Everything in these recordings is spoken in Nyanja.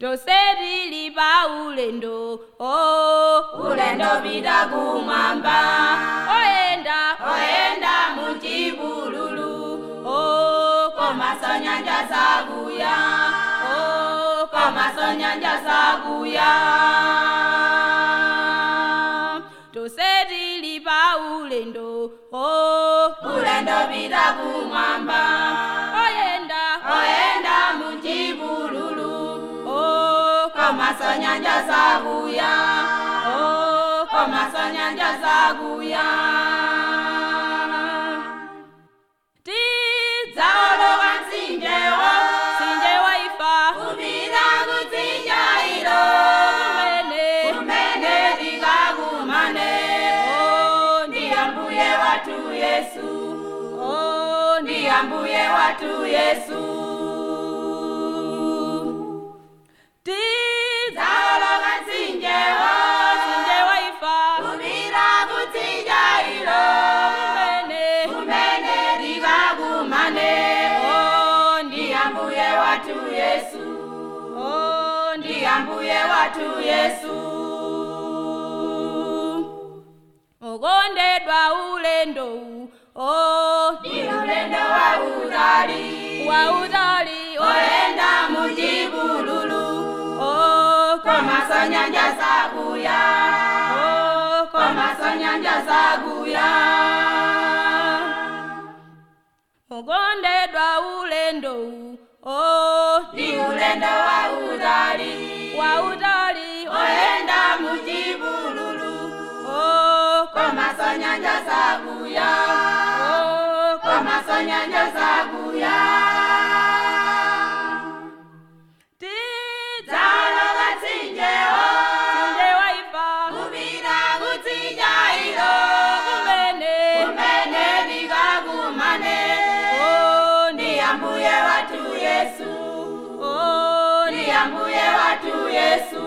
toseri pa ulendo oh. ulendo pita kumwamba oyenda oyenda muchipululu oh. komaso nyanja zakuya oh. komaso nyanja zakuya toseri pa ulendo oh. ulendo pita kumwamba oyenda oyenda muchipululu oh. komaso nyanja zakuya oh. komaso nyanja zakuya zaoloka mtsinjewo sinje waifa kupita kutsinja ilo kumene kumene tikakumane oh. ndi ambuye wathu yesu oh. ndi ambuye wathu yesu zaoloka mtsinjewo sinje waifa kupita kutsinja ilo kumene kumene tikakumane oh. ndi ambuye wathu yesu oh. ndi ambuye wathu yesu okondedwa ulendo u oh. ndi ulendo wautali wautali oyenda muchipululu oh. komaso nyanja zakuya oh. komaso nyanja zakuya okondedwa ulendo u oh. ndi ulendo wautali wautali oyenda muchipululu oh. komaso nyanja zakuya oh. komaso nyanja zakuya tiza zaoloka mtsinjewo sinje waifa kupita kutsinja ilo kumene kumene tikakumane oh. ndi ambuye wathu yesu oh. ndi ambuye wathu yesu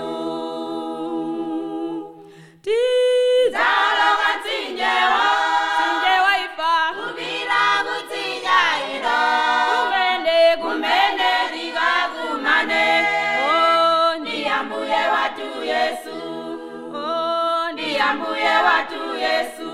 tiza zaoloka mtsinjewo sinje waifa kupita kutsinja ilo kumene kumene tikakumane oh. ndi ambuye wathu yesu oh. ndi ambuye wathu yesu